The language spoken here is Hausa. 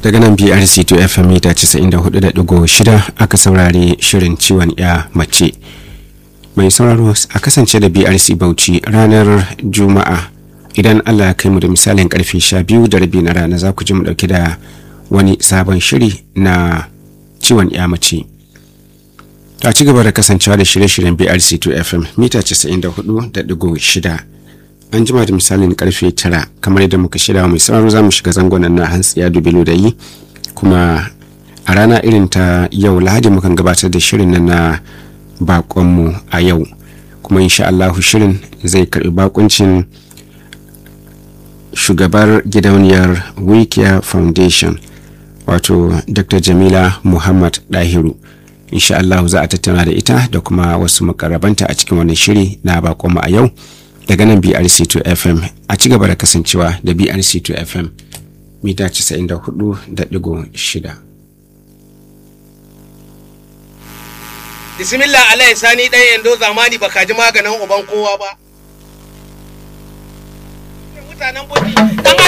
daga nan brc to fm mita 94.6 aka saurari shirin ciwon ya mace mai sauraro a kasance da brc bauchi ranar juma'a idan allah ya kai mu da misalin karfe 12 da rabi na rana za ku ji mu dauke da wani sabon shiri na ciwon ya mace ta ci gaba da kasancewa da shirye-shiryen brc 2 fm mita 94.6 an jima da misalin karfe 9 kamar yadda muka shirya mai sauraro za mu shiga zangonan na hantsiya dubilo da yi kuma a rana irin ta yau lahadi mukan gabatar da shirin nan na bakonmu a yau kuma insha Allahu shirin zai karbi bakuncin shugabar gidauniyar wikia foundation wato dr jamila muhammad dahiru insha Allahu za a tattauna da ita da kuma wasu makarabanta a cikin wannan shiri na bakonmu a yau daga nan brc2 fm a ci gaba da kasancewa da brc2 fm mita 94.6 bismillah alai sani dan yando zamani baka ji maganin uban kowa ba mutanen buji dan